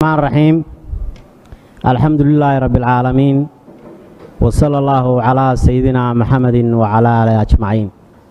الرحمن الرحيم الحمد لله رب العالمين وصلى الله على سيدنا محمد وعلى آله أجمعين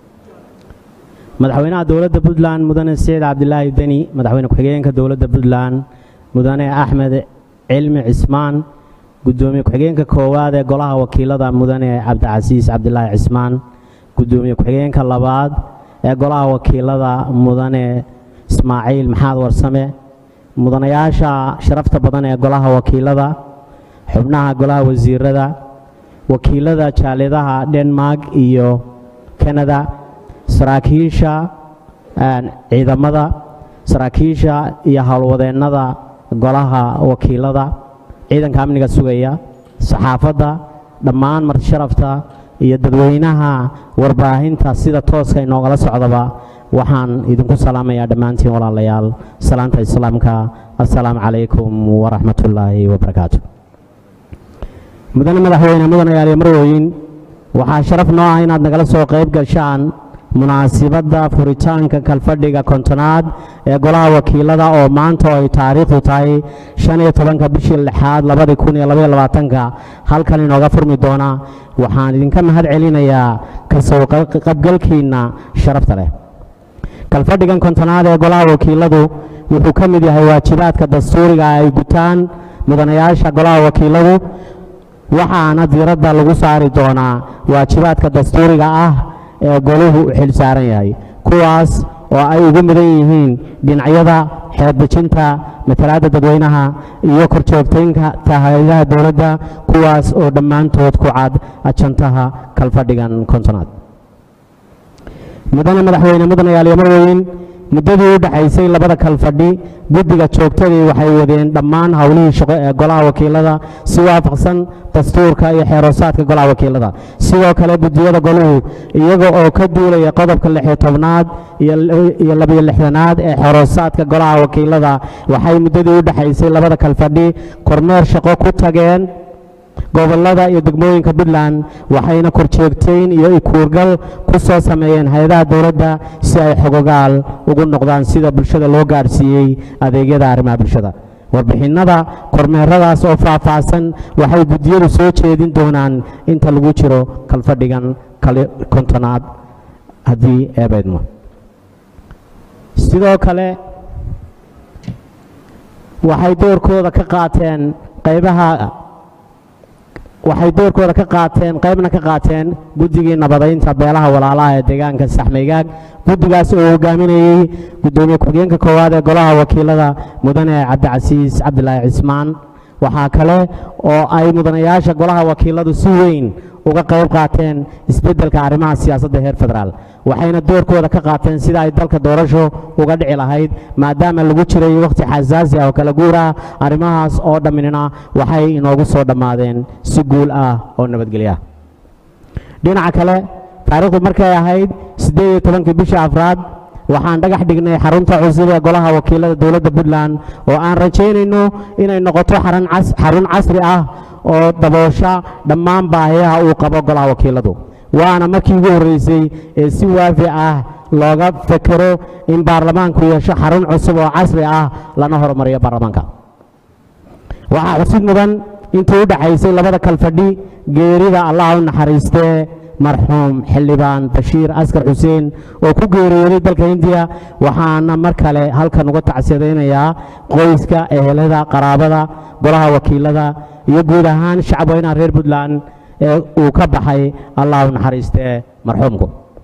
madaxweynaha dowladda puntland mudane saciid cabdilaahi deni madaxweyne ku-xigeenka dowladda puntland mudane axmed cilmi cismaan gudoomiye ku-xigeenka koowaad ee golaha wakiilada mudane cabdicasiis cabdilaahi cismaan gudoomiye ku-xigeenka labaad ee golaha wakiilada mudane ismaaciil maxaad warsame mudanayaasha sharafta badan ee golaha wakiilada xubnaha golaha wasiirada wakiilada jaaliyadaha denmark iyo canada saraakiisha ciidamada saraakiisha iyo howlwadeennada golaha wakiilada ciidanka amniga sugaya saxaafadda dhammaan martisharafta iyo dadweynaha warbaahinta sida tooska inoogala socdaba waxaan idinku salaamayaa dhammaantiin walaalayaal salaanta islaamka assalaamu calaykum waraxmatullaahi wabarakaatu mudane madaxweyne mudanayaal iyo marwooyin waxaa sharaf noo ah inaad nagala soo qayb gashaan munaasibadda furitaanka kalfadhiga kontonaad ee golaha wakiilada oo maanta oo ay taariikhdu tahay shan iyo tobanka bishii lixaad labadii kun iyo labaiyo labaatanka halkan inooga furmi doona waxaan idinka mahad celinayaa kasoo qabgalkiinna sharafta leh kalfadhigan kontonaad ee golaha wakiiladu wuxuu ka mid yahay waajibaadka dastuuriga ay gutaan mudanayaasha golaha wakiiladu waxaana diiradda lagu saari doonaa waajibaadka dastuuriga ah ee goluhu u xil saaran yahay kuwaas oo ay ugu mudan yihiin dhinacyada xeeddejinta matalaadda dadweynaha iyo korjoogtaynka hayadaha dowladda kuwaas oo dhammaantood ku cad ajantaha kalfadhigan kontonaad mudane madaxweyne mudanayaal iyo marweyn muddadii u dhexaysay labada kalfadhi guddiga joogtadii waxay wadeen dhammaan howlihii shaqo ee golaha wakiilada si waafaqsan dastuurka iyo xeeroosaadka golaha wakiilada sidoo kale guddiyada goluhu iyaga oo ka duulaya qodobka lixiyo tobnaad iyo labiyo lixdanaad ee xeeroosaadka golaha wakiilada waxay muddadii u dhexaysay labada kalfadhi kormeer shaqo ku tageen gobollada iyo degmooyinka puntland waxayna korjoogtayn iyo ikuurgal ku soo sameeyeen hay-adaha dowladda si ay xogogaal ugu noqdaan sida bulshada loo gaadhsiiyey adeegyada arrimaha bulshada warbixinnada kormeeradaas oo faahfaahsan waxay guddiyadu soo jeedin doonaan inta lagu jiro kalfadhigan kontonaad haddii eebaydmo sidoo kale waxay doorkooda ka qaateen qaybaha waxay doorkooda ka qaateen qaybna ka qaateen guddigii nabadaynta beelaha walaalaha ee deegaanka saxmaygaag guddigaas oo hogaaminayey guddoomiye ku-xigeenka koowaad ee golaha wakiilada mudane cabdicasiis cabdilaahi cismaan waxaa kale oo ay mudanayaasha golaha wakiiladu si weyn uga qayb qaateen isbeddelka arrimaha siyaasadda heer federaal waxayna doorkooda ka qaateen sida ay dalka doorasho uga dhici lahayd maadaama lagu jiray wakhti xasaasi ah oo kala guur ah arrimahaas oo dhamminina waxay inoogu soo dhammaadeen si guul ah oo nabadgelya dhinaca kale taariikhdu markay ahayd siddeed iyo tobankii bisha afraad waxaan dhagax dhignay xarunta cusub ee golaha wakiilada dowladda puntland oo aan rajaynayno inay noqoto xarun casri ah oo daboosha dhammaan baahiyaha uu qabo golaha wakiiladu waana markii ugu horreysay ee si waafi ah looga fekero in baarlamaanku yeesho xarun cusub oo casri ah lana horumariyo baarlamaanka waxaa xusid mudan intii u dhexaysay labada kalfadhi geerida allah u naxariistee marxuum xildhibaan bashiir askar xuseen oo ku geeriyooday dalka hindiya waxaana mar kale halkan uga tacsiyadaynayaa qoyska ehelada qaraabada golaha wakiilada iyo guud ahaan shacabweynaha reer puntland ee uu ka baxay allah u naxariistee marxuumku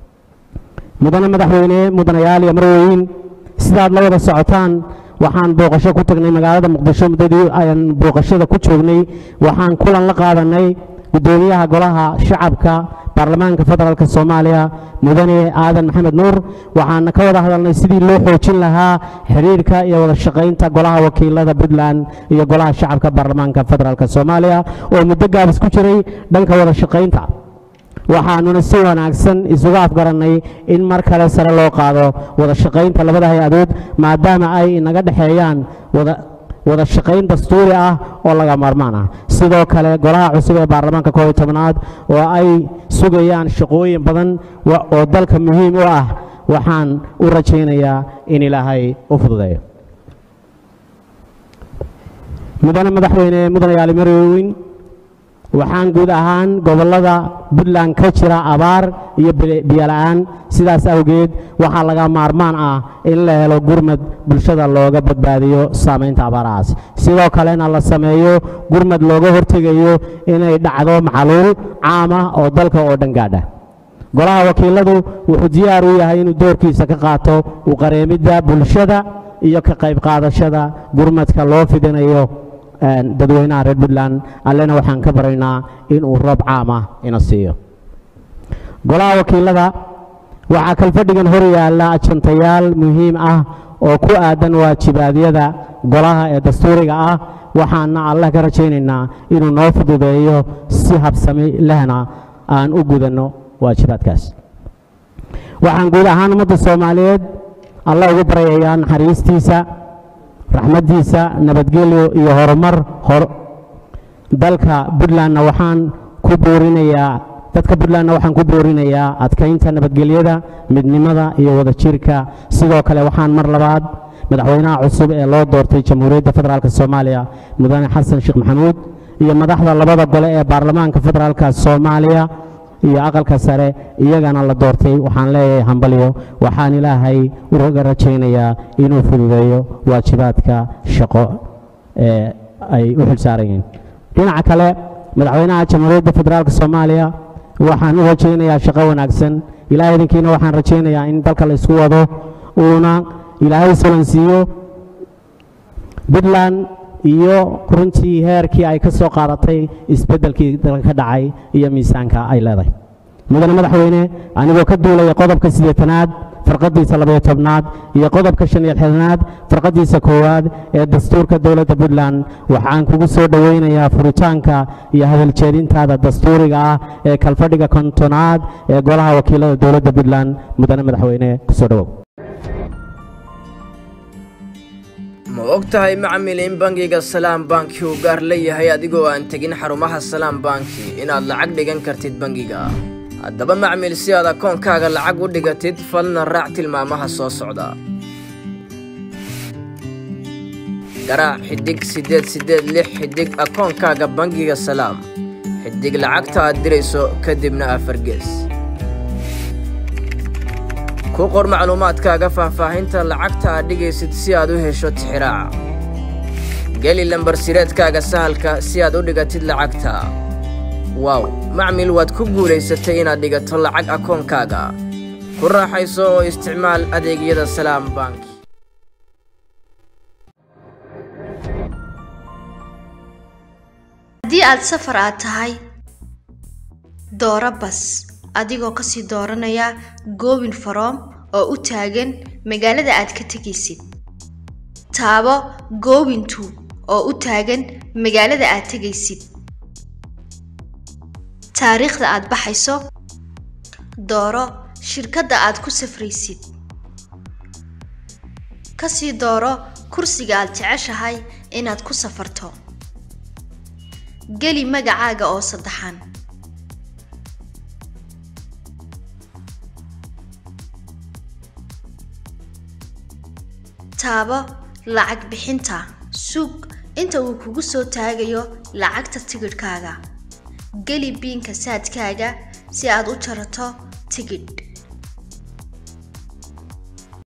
mudane madaxweyne mudanayaal iyo marweyn sidaad la wada socotaan waxaan booqasho ku tagnay magaalada muqdisho muddadii ayaan booqashada ku joognay waxaan kulan la qaadanay guddoomiyaha golaha shacabka baarlamaanka federaalk soomaaliya mudane aadan maxamed nuur waxaana ka wada hadalnay sidii loo xoojin lahaa xidhiirka iyo wada shaqaynta golaha wakiilada puntland iyo golaha shacabka baarlamaanka federaalk soomaaliya oo muddo gaabis ku jiray dhanka wada shaqaynta waxaanuna si wanaagsan isugu afgarannay in mar kale sare loo qaado wada shaqaynta labada hay-adood maadaama ay inaga dhexeeyaan wada wada shaqayn dastuuri ah oo laga maarmaan ah sidoo kale golaha cusub ee baarlamaanka koob iyo tobnaad oo ay sugayaan shaqooyin badan oo dalka muhiim u ah waxaan u rajaynayaa in ilaahay u fududeeyo mudane madaxweyne mudane yaali marweyn waxaan guud ahaan gobollada puntland ka jira abaar iyo biyola'aan sidaas awgeed waxaa laga maarmaan ah in la helo gurmad bulshada looga badbaadiyo saamaynta abaarahaas sidoo kalena la sameeyo gurmad looga hortegayo inay dhacdo maxaluul caam ah oo dalka oo dhan gaadha golaha wakiiladu wuxuu diyaar u yahay inuu doorkiisa ka qaato u qareemidda bulshada iyo ka qayb qaadashada gurmadka loo fidinayo dadweynaha reer puntland allena waxaan ka baraynaa inuu roob caam ah ina siiyo golaha wakiilada waxaa kalfadhigan hor yaalla ajantayaal muhiim ah oo ku aadan waajibaadyada golaha ee dastuuriga ah waxaana allah ka rajaynaynaa inuu noo fududeeyo si habsami lehna aan u gudanno waajibaadkaas waxaan guud ahaan ummadda soomaaliyeed allah ugu baryayaa naxariistiisa raxmaddiisa nabadgelyo iyo horumar hor dalka puntlandna waxaan ku boorinayaa dadka puntlandna waxaan ku boorinayaa adkaynta nabadgelyada midnimada iyo wadajirka sidoo kale waxaan mar labaad madaxweynaha cusub ee loo doortay jamhuuriyadda federaalk soomaaliya mudane xasan sheekh maxamuud iyo madaxda labada gole ee baarlamaanka federaalka soomaaliya iyo aqalka sare iyagana la doortay waxaan leeyahay hambalyo waxaan ilaahay uga rajaynayaa inuu fududeeyo waajibaadka shaqo ee ay u xilsaaran yihiin dhinaca kale madaxweynaha jamhuuriyadda federaalk soomaaliya waxaan u rajaynayaa shaqo wanaagsan ilahay idinkiina waxaan rajaynayaa in dalka la isku wado uuna ilaahay sulansiiyo puntland iyo runtii heerkii ay ka soo qaadatay isbeddelkii dalka ka dhacay iyo miisaanka ay leedahay mudane madaxweyne anigoo ka duulaya qodobka siddeetanaad farqadiisa labayo tobnaad iyo qodobka shan iyo lixdanaad farqadiisa koowaad ee dastuurka dowladda puntland waxaan kugu soo dhoweynayaa furitaanka iyo hadaljeedintaada dastuuriga ah ee kalfadhiga kontonaad ee golaha wakiilada dowladda puntland mudane madaxweyne kusoo dhowow ma og tahay macmil in bangiga salaam banki uu gaar leeyahay adigoo aan tegin xarumaha salaam banki inaad lacag dhigan kartid bangiga haddaba macmil si aad akoonkaaga lacag u dhigatid falna raac tilmaamaha soo socda garaac xidig siddeed siddeed lix xidig akoonkaaga bangiga salaam xidig lacagta aad dirayso kadibna afar gees ku qor macluumaadkaaga faahfaahinta lacagta aad dhigaysid si aad u hesho tixiraaca geli lambar sireedkaaga sahalka si aad u dhigatid lacagta waaw macmil waad ku guulaysatay inaad dhigato lacag akoonkaaga ku raaxayso oo isticmaal adeegyada salaam bank haddii aad safar aad tahay dooro bas adigoo kasii dooranaya goobin faroom oo u taagan magaalada aad ka tegaysid taabo goobintu oo u taagan magaalada aad tegaysid taariikhda aad baxayso dooro shirkadda aad ku safraysid kasii dooro kursiga aad jeceshahay inaad ku safarto geli magacaaga oo saddexan taabo lacag bixinta sug inta uu kugu soo taagayo lacagta tigidhkaaga geli biinka saadkaaga si aad u jarato tigidh